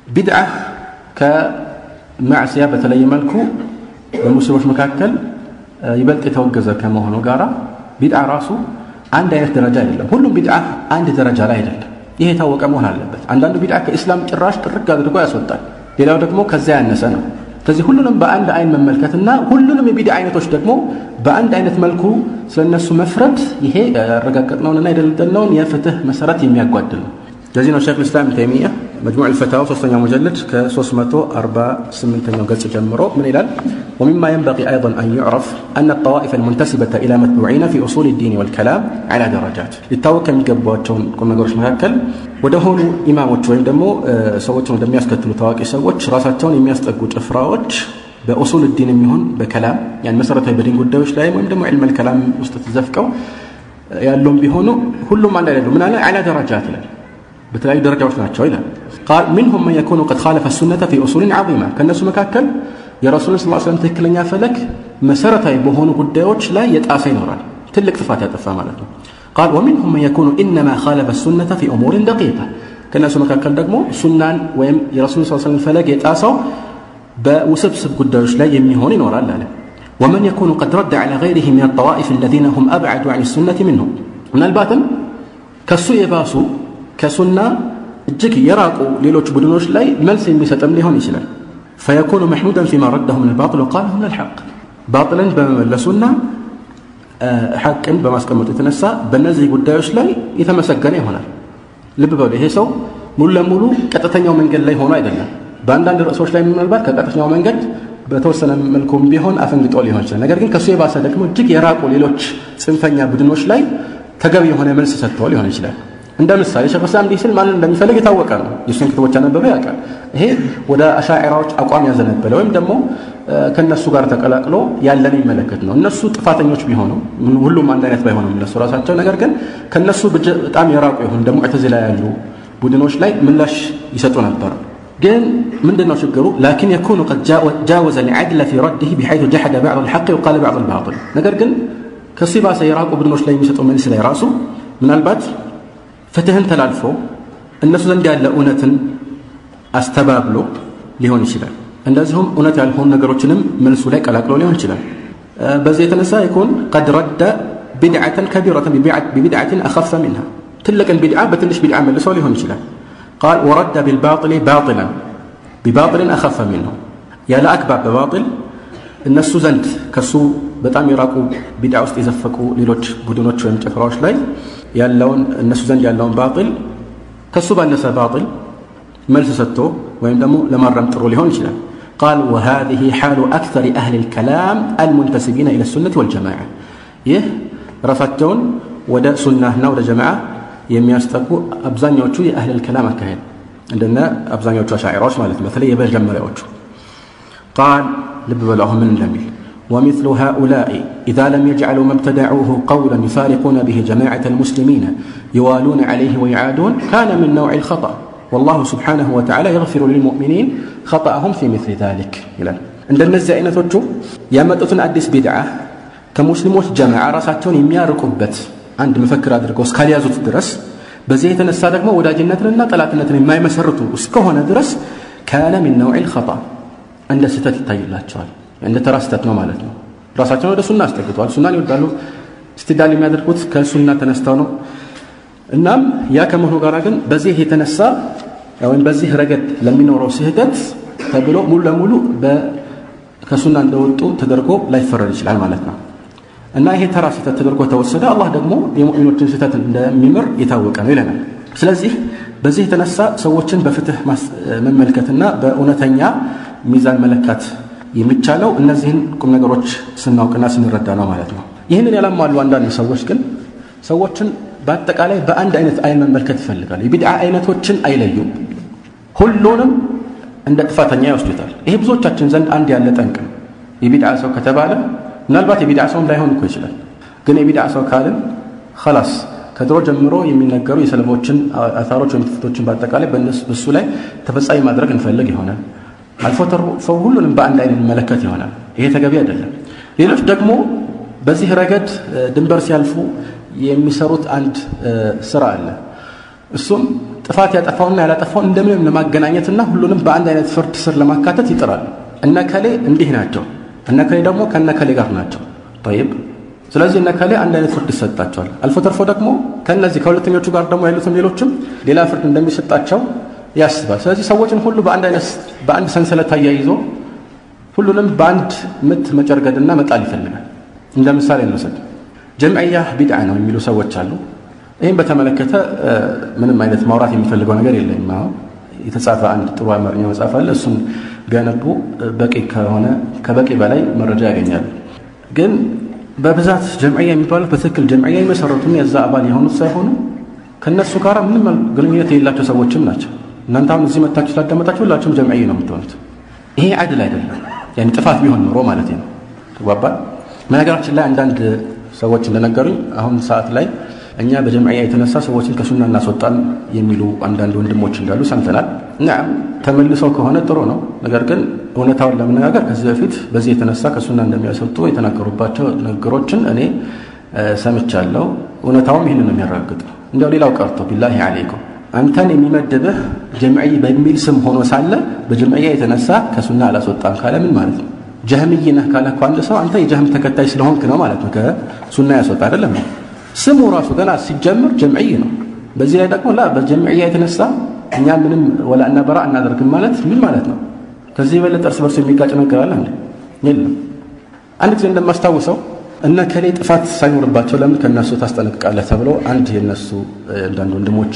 ቢድዓ ከማዕስያ በተለየ መልኩ በሙስሊሞች መካከል ይበልጥ የተወገዘ ከመሆኑ ጋራ ቢድዓ ራሱ አንድ አይነት ደረጃ አይደለም። ሁሉም ቢድዓ አንድ ደረጃ ላይ አይደለም። ይሄ የታወቀ መሆን አለበት። አንዳንዱ ቢድዓ ከኢስላም ጭራሽ ጥርግ አድርጎ ያስወጣል። ሌላው ደግሞ ከዚያ ያነሰ ነው። ስለዚህ ሁሉንም በአንድ አይን መመልከትና ሁሉንም የቢድዓ አይነቶች ደግሞ በአንድ አይነት መልኩ ስለነሱ መፍረድ ይሄ ያረጋገጥነውንና የደለደልነውን የፍትህ መሰረት የሚያጓድል ነው። ለዚህ ነው ሼክ ልስላም ተይሚያ መጅሙዕ ልፈታዋ ሶስተኛው ሙጀልድ ከ348ኛው ገጽ ጀምሮ ምን ይላል? ومما ينبغي أيضا أن يعرف أن الطوائف المنتسبة إلى متبوعين في أصول الدين والكلام على درجات ሊታወቅ ከሚገባቸውን ቁም ነገሮች መካከል ወደ ሆኑ ኢማሞች ወይም ደግሞ ሰዎችን ወደሚያስከትሉ ታዋቂ ሰዎች ራሳቸውን የሚያስጠጉ ጭፍራዎች በኡሱል ዲን የሚሆን በከላም ያን መሰረታዊ በዲን ጉዳዮች ላይ ወይም ደግሞ ዕልመል ከላም ውስጥ ተዘፍቀው ያለውም ቢሆኑ ሁሉም አንድ አይደሉም። ምን አለ አላ ደረጃት ይላል በተለያዩ ደረጃዎች ናቸው ይላል። ቃል ሚንሁም መን የኩኑ ቀድ ኻለፈ ሱነተ ፊ ኡሱሊን ዐዚማ ከእነሱ መካከል የረሱልን ስ ስለም ትክክለኛ ፈለግ መሰረታዊ በሆኑ ጉዳዮች ላይ የጣሰ ይኖራል። ትልቅ ጥፋት ያጠፋ ማለት ነው። ቃል ወሚንሁም መን የኩኑ ኢነማ ኻለፈ ሱነተ ፊ ኡሙሪን ደቂቃ ከእነሱ መካከል ደግሞ ሱናን ወይም የረሱልን ስ ስለም ፈለግ የጣሰው በውስብስብ ጉዳዮች ላይ የሚሆን ይኖራል አለ። ወመን የኩኑ ቀድ ረደ ዐላ ገይሪህ ሚን ጠዋኢፍ አለዚነ ሁም አብዐዱ ዐን ሱነቲ ሚንሁም ምናልባትም ከሱ የባሱ ከሱና እጅግ የራቁ ሌሎች ቡድኖች ላይ መልስ የሚሰጥም ሊሆን ይችላል። ፈየኩኑ መሕሙደን ፊማ ረዳሁ ምን ልባጥል ወቃለሁ ምን ልሐቅ ባጥልን በመመለሱና ሐቅን በማስቀመጡ የተነሳ በእነዚህ ጉዳዮች ላይ የተመሰገነ ይሆናል። ልብ በሉ ይሄ ሰው ሙሉ ለሙሉ ቀጥተኛው መንገድ ላይ ሆኖ አይደለም። በአንዳንድ ርዕሶች ላይ ምናልባት ከቀጥተኛው መንገድ በተወሰነ መልኩም ቢሆን አፈንግጦ ሊሆን ይችላል። ነገር ግን ከእሱ የባሰ ደግሞ እጅግ የራቁ ሌሎች ጽንፈኛ ቡድኖች ላይ ተገቢ የሆነ መልስ ሰጥተው ሊሆን ይችላል። እንደ ምሳሌ ሸይኹ ኢስላም እንዲህ ሲል ማንን እንደሚፈልግ የታወቀ ነው። የእሱን ክትቦች ያነበበ ያውቃል። ይሄ ወደ አሻዕራዎች አቋም ያዘነበለ ወይም ደግሞ ከእነሱ ጋር ተቀላቅሎ ያለን የሚመለከት ነው። እነሱ ጥፋተኞች ቢሆኑ ሁሉም አንድ አይነት ባይሆኑም እነሱ ራሳቸው፣ ነገር ግን ከእነሱ በጣም የራቁ የሆኑ ደግሞ ሙዕተዚላ ያሉ ቡድኖች ላይ ምላሽ ይሰጡ ነበር። ግን ምንድን ነው ችግሩ? ላኪን የኩኑ ቀድ ጃወዘ ልዓድለ ፊ ረድህ ቢሐይቱ ጀሐደ ባዕድ ልሐቅ ወቃለ ባዕድ ልባጥል ነገር ግን ከሱ የባሰ የራቁ ቡድኖች ላይ የሚሰጠው መልስ ላይ ራሱ ምናልባት ፍትህን ተላልፎ እነሱ ዘንድ ያለ እውነትን አስተባብሎ ሊሆን ይችላል። እንደዚሁም እውነት ያልሆኑ ነገሮችንም መልሱ ላይ ቀላቅሎ ሊሆን ይችላል። በዚህ የተነሳ ይኩን ቀድ ረደ ቢድዓተን ከቢረተን ቢቢድዓትን አኸፈ ሚንሃ ትልቅን ቢድዓ በትንሽ ቢድዓ መልሶ ሊሆን ይችላል። ቃል ወረደ ቢልባጥል ባጥለን ቢባጥልን አኸፈ ሚንሁ ያለ አግባብ በባጥል እነሱ ዘንድ ከሱ በጣም የራቁ ቢድዓ ውስጥ የዘፈቁ ሌሎች ቡድኖች ወይም ጭፍራዎች ላይ ያለውን እነሱ ዘንድ ያለውን ባጥል ከሱ ባነሰ ባጥል መልስ ሰጥቶ ወይም ደግሞ ለማረም ጥሩ ሊሆን ይችላል። ቃል ወሃዚህ ሓሉ አክተር አህል ልከላም አልሙንተሲቢነ ኢለ ሱነት ወልጀማዓ ይህ ራሳቸውን ወደ ሱናና ወደ ጀማዓ የሚያስጠጉ አብዛኛዎቹ የአህል ልከላም አካሄድ እንደነ አብዛኛዎቹ አሻዒራዎች ማለት ነው። በተለይ የመጀመሪያዎቹ ቃል ልብ በሉ አሁን ምን እንደሚል ومثل هؤلاء إذا لم يجعلوا ما ابتدعوه قولا يفارقون به جماعة المسلمين يوالون عليه ويعادون كان من نوع الخطأ والله سبحانه وتعالى يغفر للمؤمنين خطأهم في مثل ذلك إلى عند النزع أين توجه يا مدتن أدس بدعة كمسلموች ጀማዓ ራሳቸውን የሚያርቁበት አንድ መፈክር አድርገው እስካልያዙት ድረስ በዚህ የተነሳ ደግሞ ወዳጅነትንና ጠላትነትን የማይመሰርቱ እስከሆነ ድረስ ካነ ሚን ነውዕ ልኸጣ እንደ ስህተት ይታይላቸዋል። እንደ ተራ ስህተት ነው ማለት ነው። ራሳቸውን ወደ ሱና አስጠግተዋል። ሱናን ይወዳሉ። እስትዳል የሚያደርጉት ከሱና ተነስተው ነው። እናም ያ ከመሆኑ ጋር ግን በዚህ የተነሳ ወይም በዚህ ረገድ ለሚኖረው ስህተት ተብሎ ሙሉ ለሙሉ ከሱና እንደወጡ ተደርጎ ላይፈረድ ይችላል ማለት ነው። እና ይሄ ተራ ስህተት ተደርጎ ተወሰደ። አላህ ደግሞ የሙእሚኖችን ስህተት እንደሚምር የታወቀ ነው ይለናል። ስለዚህ በዚህ የተነሳ ሰዎችን በፍትህ መመልከትና በእውነተኛ ሚዛን መለካት የሚቻለው እነዚህን ቁም ነገሮች ስናውቅና ስንረዳ ነው ማለት ነው። ይህንን ያላሟሉ አንዳንድ ሰዎች ግን ሰዎችን በአጠቃላይ በአንድ አይነት አይን መመልከት ይፈልጋሉ። የቢድዓ አይነቶችን አይለዩም። ሁሉንም እንደ ጥፋተኛ ይወስዱታል። ይሄ ብዙዎቻችን ዘንድ አንድ ያለ ጠንቅ ነው። የቢድዓ ሰው ከተባለ ምናልባት የቢድዓ ሰውም ላይሆን እኮ ይችላል። ግን የቢድዓ ሰው ካልን ኸላስ ከድሮ ጀምሮ የሚነገሩ የሰለፎችን አታሮች ወይም ትፍቶችን በአጠቃላይ በሱ ላይ ተፈጻሚ ማድረግ እንፈልግ ይሆናል። አልፎ ተርፎ ሁሉንም በአንድ አይነት መለከት ይሆናል። ይሄ ተገቢ አይደለም። ሌሎች ደግሞ በዚህ ረገድ ድንበር ሲያልፉ የሚሰሩት አንድ ስራ አለ። እሱም ጥፋት ያጠፋውና ያላጠፋውን እንደምንም ለማገናኘትና ሁሉንም በአንድ አይነት ፍርድ ስር ለማካተት ይጥራሉ። እነከሌ እንዲህ ናቸው፣ እነከሌ ደግሞ ከነከሌ ጋር ናቸው። ጠይብ ስለዚህ እነከሌ አንድ አይነት ፍርድ ይሰጣቸዋል። አልፎ ተርፎ ደግሞ ከነዚህ ከሁለተኞቹ ጋር ደግሞ ያሉትም ሌሎችም ሌላ ፍርድ እንደሚሰጣቸው ያስባል። ስለዚህ ሰዎችን ሁሉ በአንድ አይነት በአንድ ሰንሰለት አያይዞ ሁሉንም በአንድ ምት መጨርገድና መጣል ይፈልጋል። እንደ ምሳሌ እንውሰድ። ጀምዕያ ቢድዓ ነው የሚሉ ሰዎች አሉ። ይህም በተመለከተ ምንም አይነት ማውራት የሚፈልገው ነገር የለኝም። አሁን የተጻፈ አንድ ጥሩ አማርኛ መጽሐፍ አለ። እሱን ቢያነቡ በቂ ከሆነ ከበቂ በላይ መረጃ ያገኛሉ። ግን በብዛት ጀምዕያ የሚባሉት በትክክል ጀምዕያ የመሰረቱና የዛ አባል የሆኑት ሳይሆኑ ከእነሱ ጋር ምንም ግንኙነት የሌላቸው ሰዎችም ናቸው። እናንተ አሁን እዚህ መታችሁ ስላዳመጣችሁ ሁላችሁም ጀምዕያ ነው የምትሆኑት። ይሄ አይድል አይደለም። ያኔ ጥፋት ቢሆን ኖሮ ማለት ነው። ተግባባል። በነገራችን ላይ አንዳንድ ሰዎች እንደነገሩኝ አሁን ሰዓት ላይ እኛ በጀምዕያ የተነሳ ሰዎችን ከሱና እናስወጣን የሚሉ አንዳንድ ወንድሞች እንዳሉ ሰምተናል። ናም ተመልሰው ከሆነ ጥሩ ነው። ነገር ግን እውነታውን ለመነጋገር ከዚህ በፊት በዚህ የተነሳ ከሱና እንደሚያስወጡ የተናገሩባቸው ነገሮችን እኔ ሰምቻለሁ። እውነታውም ይህንን ነው የሚያረጋግጥ። እንዲያው ሌላው ቀርቶ ቢላሂ አለይኩም አንተን የሚመድብህ ጀምዕይ በሚል ስም ሆኖ ሳለ በጀምዕያ የተነሳ ከሱና አላስወጣም ካለ ምን ማለት ነው? ጀህምይ ነህ ካለ እኮ አንድ ሰው አንተ የጀህም ተከታይ ስለሆንክ ነው ማለት ነው ከሱና ያስወጣ አይደለም። ስሙ ራሱ ገና ሲጀምር ጀምዕይ ነው። በዚህ ላይ ደግሞ ላ በጀምዕያ የተነሳ እኛ ምንም ወላ እና በራ እናደርግም ማለት ምን ማለት ነው? ከዚህ የበለጠ እርስ በርሱ የሚጋጭ ነገር አለ እንዴ? የለም። አንድ ጊዜ እንደማስታውሰው እነ ከሌ ጥፋት ሳይኖርባቸው ለምን ከእነሱ ታስጠነቅቃለህ ተብሎ አንድ የነሱ አንዳንድ ወንድሞች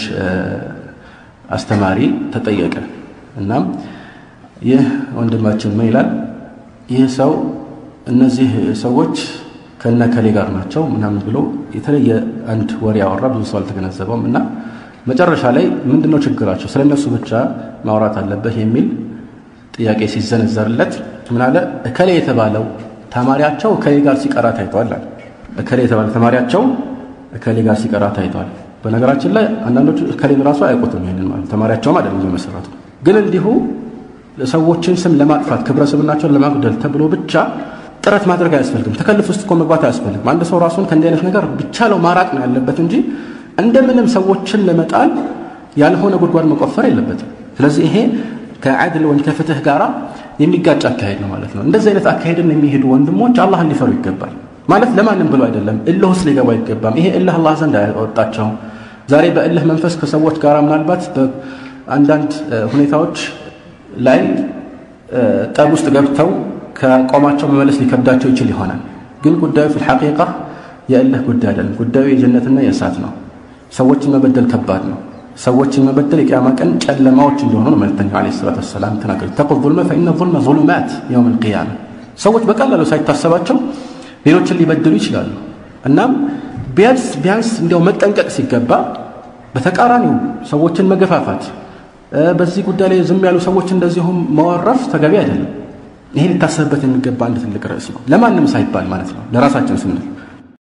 አስተማሪ ተጠየቀ። እናም ይህ ወንድማችን ምን ይላል? ይህ ሰው እነዚህ ሰዎች ከነ ከሌ ጋር ናቸው ምናምን ብሎ የተለየ አንድ ወሬ ያወራ። ብዙ ሰው አልተገነዘበውም እና መጨረሻ ላይ ምንድነው ችግራቸው ስለ እነሱ ብቻ ማውራት አለበት የሚል ጥያቄ ሲዘነዘርለት ምን አለ? እከሌ የተባለው ተማሪያቸው እከሌ ጋር ሲቀራ ታይቷል አለ። እከሌ የተባለ ተማሪያቸው እከሌ ጋር ሲቀራ ታይቷል። በነገራችን ላይ አንዳንዶቹ እከሌን ራሱ አያውቁትም። ይሄንን ማለት ተማሪያቸውም አይደለም የመሰረቱ ግን እንዲሁ ሰዎችን ስም ለማጥፋት ክብረ ስብናቸውን ለማጉደል ተብሎ ብቻ ጥረት ማድረግ አያስፈልግም። ተከልፍ ውስጥ እኮ መግባት አያስፈልግም። አንድ ሰው ራሱን ከእንዲህ አይነት ነገር ቢቻለው ማራቅ ነው ያለበት እንጂ እንደምንም ሰዎችን ለመጣል ያልሆነ ጉድጓድ መቆፈር የለበትም። ስለዚህ ይሄ ከዓድል ወይም ከፍትህ ጋር የሚጋጭ አካሄድ ነው ማለት ነው። እንደዚህ አይነት አካሄድን የሚሄዱ ወንድሞች አላህን ሊፈሩ ይገባል። ማለት ለማንም ብሎ አይደለም፣ እልህ ውስጥ ሊገቡ አይገባም። ይሄ እልህ አላህ ዘንድ አያወጣቸው። ዛሬ በእልህ መንፈስ ከሰዎች ጋር ምናልባት በአንዳንድ ሁኔታዎች ላይ ጠብ ውስጥ ገብተው ከቆማቸው መመለስ ሊከብዳቸው ይችል ይሆናል። ግን ጉዳዩ ፊል ሐቂቃ የእልህ ጉዳይ አይደለም። ጉዳዩ የጀነትና የእሳት ነው። ሰዎችን መበደል ከባድ ነው። ሰዎችን መበደል የቅያማ ቀን ጨለማዎች እንደሆኑ ነው መልእክተኛው ዓለይሂ ሰላቱ ወሰላም ተናገሩት። ተቁ ዙልመ ፈኢነ ዙልመ ዙሉማት የውም ልቅያማ። ሰዎች በቀላሉ ሳይታሰባቸው ሌሎችን ሊበድሉ ይችላሉ። እናም ቢያንስ ቢያንስ እንዲያው መጠንቀቅ ሲገባ በተቃራኒው ሰዎችን መገፋፋት፣ በዚህ ጉዳይ ላይ ዝም ያሉ ሰዎች እንደዚሁም መወረፍ ተገቢ አይደለም። ይሄ ሊታሰብበት የሚገባ አንድ ትልቅ ርዕስ ነው። ለማንም ሳይባል ማለት ነው፣ ለራሳችን ስንል